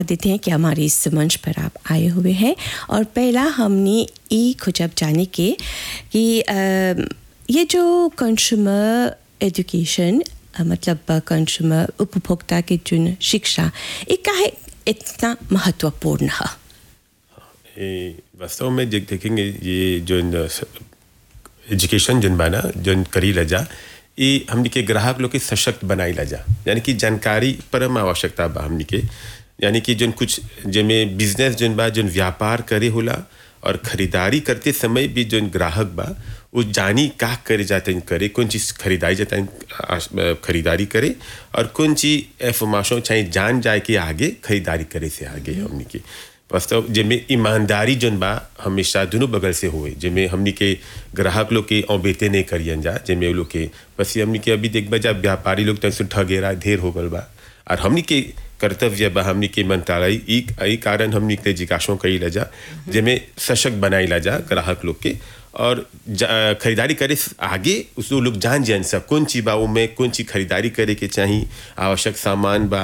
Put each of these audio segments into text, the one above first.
देते हैं कि हमारे इस मंच पर आप आए हुए हैं और पहला हमने ये खुजब जाने के कि अ, ये जो कंज्यूमर एजुकेशन मतलब कंज्यूमर उपभोक्ता की जो शिक्षा ये काहे इतना महत्वपूर्ण है ये वास्तव में जे- देखेंगे ये जो एजुकेशन जन बाना जन करी लजा ये हमनी के ग्राहक लोग के सशक्त बनाई लजा यानी कि जानकारी परम आवश्यकता बा हमनी के यानी कि जन कुछ जेमें बिजनेस जन बा जन व्यापार करे होला और खरीदारी करते समय भी जन ग्राहक बा वो जानी का करे जाते हैं करे कौन चीज़ खरीदारी जाता है खरीदारी करे और कौन चीज़ एफर्माशों चाहे जान जाए के आगे खरीदारी करे से आगे हमनी के वास्तव जिनमें ईमानदारी जन बा हमेशा दोनों बगल से हुए जिनमें हमनी के ग्राहक लोग के औबेते नहीं करियन जा जिनमें वो लोग के बस ये हमनी के अभी देख बजा व्यापारी लोग तन से ठगेरा ढेर हो गल बा और हमनी के कर्तव्य बा हमनी के मंत्रालय ई ई कारण हमनी के जिज्ञासों कई लजा जिनमें सशक्त बनाई लजा ग्राहक लोग के और जा- खरीदारी करे से आगे उस लोग जान जान सब कौन चीज बा में कौन चीज खरीदारी करे के चाहिए आवश्यक सामान बा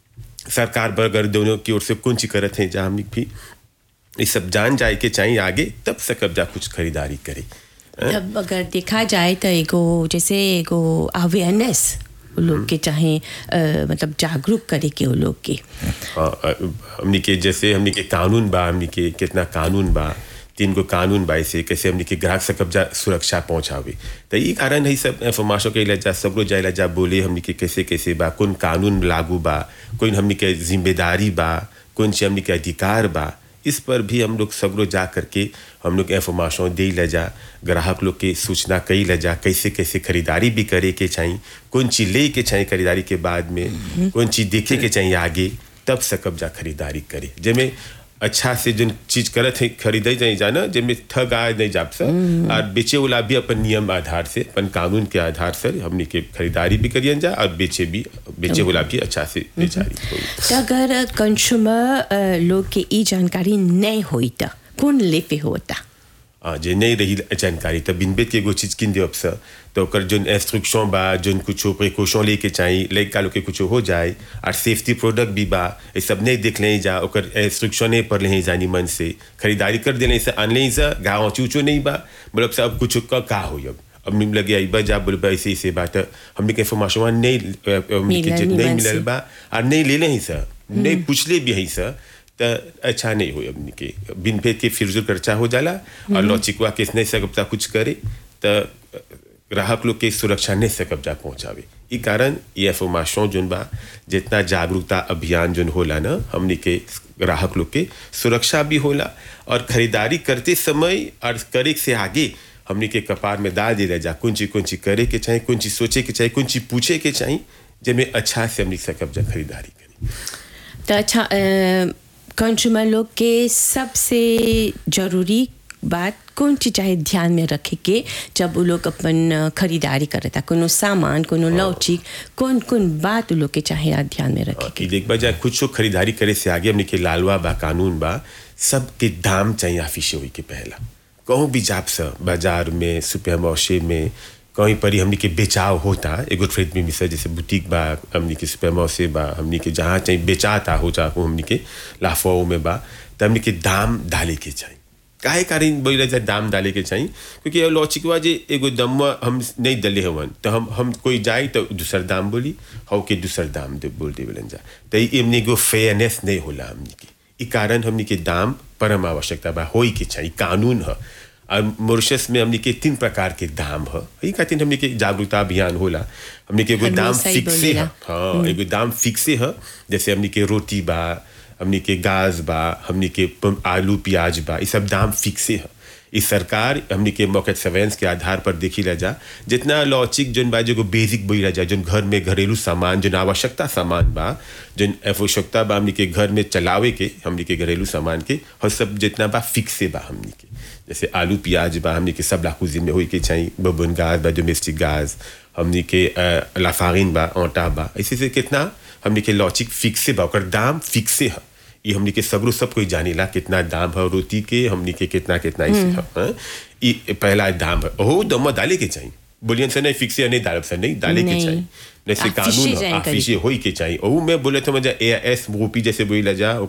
सरकार बरगर दोनों की ओर से कौन सी करत हैं जहाँ हमने भी ये सब जान जाए के चाहिए आगे तब सकब जा कुछ खरीदारी करे अब अगर देखा जाए तो एगो जैसे एगो अवेयरनेस लोग के चाहे अ, मतलब जागरूक करे के वो लोग के हाँ, अ, हमनी के जैसे हमनी के कानून बा हमनी के कितना कानून बा तीन गो कानून बा ऐसे कैसे हमनी के ग्राहक से कब्जा सुरक्षा पहुंचावे तो ये कारण है सब इंफॉर्मेशन के इलाजा सब लोग जाए जा बोले हमनी के कैसे कैसे बा कौन कानून लागू बा कौन हमनी के जिम्मेदारी बा कौन सी हमनी के अधिकार बा इस पर भी हम लोग सब लोग जा करके हम लोग इंफॉर्मेशन दे ले जा ग्राहक लोग के सूचना कई ले जा कैसे कैसे खरीदारी भी करे के चाहिए कौन चीज ले के चाहिए खरीदारी के बाद में कौन चीज देखे के चाहिए आगे तब सकब जा खरीदारी करे जेमें अच्छा से जो चीज करत है खरीदे जाए जाना जेमें ठग आए नहीं जाप सर और बेचे वाला भी अपन नियम आधार से अपन कानून के आधार से हमने के खरीदारी भी करियन जा और बेचे भी बेचे वाला भी अच्छा से बेचारी होई तो अगर कंज्यूमर लोग के ई जानकारी नहीं होई तो कौन ले पे होता आ, जे नहीं रही जानकारी तब बिन बेत के एगो चीज किन देव सर तो ओकर जोन इंस्ट्रक्शन बा जोन कुछ प्रिकॉशन लेके चाहिए लड़का लोग के कुछ हो जाए और सेफ्टी प्रोडक्ट भी बा ये सब नहीं देख लें जा ओकर इंस्ट्रक्शन पढ़ लें जानी मन से खरीदारी कर देने से आन लें सा गाँव चूचो नहीं बा मतलब सब कुछ का, का हो अब अब निम लगे आई बा जा बोल बा ऐसे ऐसे बात हमने के इंफॉर्मेशन नहीं अ, हमने के मिलल जे- नहीं निमन से। मिलल बा और नहीं ले लें सर नहीं पूछ ले भी है सर तो अच्छा नहीं हो हमने के बिन भेद के फिरजुल खर्चा हो जाला और लॉचिकवा केस नहीं सकता कुछ करे तो ग्राहक लोग के सुरक्षा नहीं सकब्जा पहुंचावे ई कारण ये इंफॉर्मेशन जोन बा जितना जागरूकता अभियान जोन होला ना हमने के ग्राहक लोग के सुरक्षा भी होला और खरीदारी करते समय और करे से आगे हमने के कपार में डाल दिया जा कौन चीज कौन चीज करे के चाहिए कौन चीज सोचे के चाहिए कौन चीज पूछे के चाहिए जिसमें अच्छा से हमने सकब्जा खरीदारी करी तो अच्छा कंज्यूमर लोग के सबसे जरूरी बात कौन चीज चाहे ध्यान में रखे के जब वो लोग अपन अ, खरीदारी करता कोनो सामान कोनो लौचिक कौन कौन बात वो लोग के चाहे यार ध्यान में रखे कि देख बा जा कुछ खरीदारी करे से आगे हमने के लालवा बा कानून बा सबके दाम चाहिए ऑफिस हुई के पहला कहूँ भी जाप सा बाजार में सुपर मौसे में कहीं पर ही हमने के बेचाव होता एगो ट्रेड में मिसा जैसे बुटीक बा हमने के सुपर मौसे बा हमने के जहाँ चाहिए बेचाता हो जा हमने के लाफाओं में बा तो हमने के दाम डाले के चाहिए काहे कारण बोला जाए दाम डाले के चाहिए क्योंकि लॉचिकवा जे एगो दम हम नहीं दले हवन तो हम हम कोई जाए तो दूसर दाम बोली हो के दूसर दाम दे बोल दे बोलन जा तो एमने एगो फेयरनेस नहीं होला हमने के ई कारण हमने के दाम परम आवश्यकता बा होई के चाहिए कानून है और मॉरिशस में हमने के तीन प्रकार के दाम है ई खातिर हमने के जागरूकता अभियान होला हमने के एगो हमेशा दाम ही फिक्से बोलेला। है हाँ एगो दाम फिक्से है जैसे हमने के रोटी बा हमने के गाज बा हमने के पम- आलू प्याज बा ये सब दाम फिक्से है इस सरकार हमने के मौके सर्वेलेंस के आधार पर देखी रह जा जितना लॉचिक जोन बा जो बेसिक बोई रह जा जोन घर में घरेलू सामान जोन आवश्यकता सामान बा जोन आवश्यकता बा हमने के घर में चलावे के हमने के घरेलू सामान के और सब जितना बा फिक्से बा हमने के जैसे आलू प्याज बा हमने के सब लाकुजिन में होई के चाहिए बबन गाज बा डोमेस्टिक गाज हमने के अ, लाफारिन बा आटा बा ऐसे से कितना हमने के लॉचिक फिक्से बा ओकर दाम फिक्से है ये हमने के सगरो सब कोई जानेला कितना दाम है रोटी के हमने के कितना कितना इसे है हाँ? ये पहला दाम है ओहो दम डाले के चाहिए बोलियन से नहीं फिक्स नहीं डालब से नहीं डाले के नहीं। चाहिए जैसे आफिशे कानून जानकारी। आफिशे होई के चाहिए और मैं बोले तो मजा ए एस मूपी जैसे बोला जा